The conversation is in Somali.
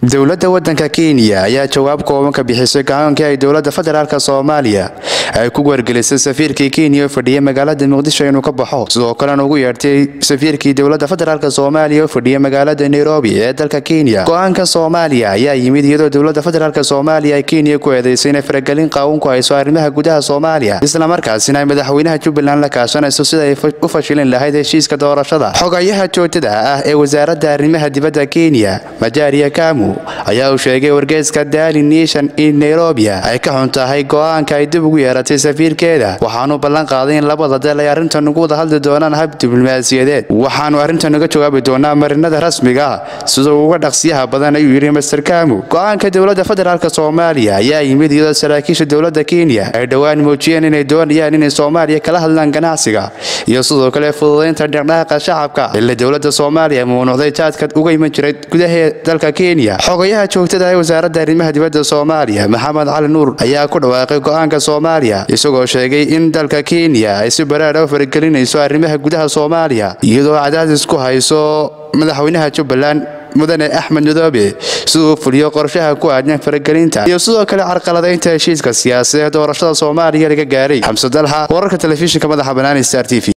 dowladda waddanka kenya ayaa jawaab kooban ka bixisay go-aankii ay dowladda federaalk soomaaliya ay ku wargelisay safiirkii kenya oo fadhiyay magaalada muqdisho inuu ka baxo sidoo kalena ugu yeertay safiirkii dowladda federaalk soomaaliya oo fadhiyay magaalada nairobi ee dalka kenya go-aanka soomaaliya ayaa yimid iyadoo dowladda federaalk soomaaliya ay kenya ku eedeysay inay faragelin qaawun ku hayso arrimaha gudaha soomaaliya islamarkaasina ay madaxweynaha jubbaland la kaashanayso sida ay u fashilin lahayd heshiiska doorashada xogayaha joogtada ah ee wasaaradda arrimaha dibadda kenya majaria kamu ayaa uu sheegay wargeyska daali nation in nairobia ay ka xun tahay go-aanka ay dib ugu yeeratay safiirkeeda waxaanu ballan qaaday in labada dal ay arrintan ugu wada hadli doonaan hab diblomaasiyadeed waxaanu arrintan uga jawaabi doonaa marinada rasmiga ah sida uga dhaqsiyaha badan ayuu yidhi master kamu go-aanka dowladda federaalk soomaaliya ayaa yimid iyadoo saraakiisha dowladda kenya ay dhowaan muujiyeen inay doonayaan inay soomaaliya kala hadlaan ganacsiga iyo sidoo kale fududaynta dhaqdhaqaaqa shacabka xilli dowladda soomaaliya mamnuucday jaadka uga iman jiray gudaha dalka kenya xogayaha joogtada ee wasaaradda arrimaha dibadda soomaaliya maxamed cali nuur ayaa ku dhawaaqay go-aanka soomaaliya isagoo sheegay in dalka kenya ay si baraadha u faragelinayso arrimaha gudaha soomaaliya iyadoo cadaadis ku hayso madaxweynaha jubbaland mudane axmed madoobe siduu fuliyo qorshaha ku aadyan faragelinta iyo sidoo kale carqaladaynta heshiiska siyaasadeed doorashada soomaaliya laga gaaray xamse dalxa wararka telefishinka madaxa banaani star t v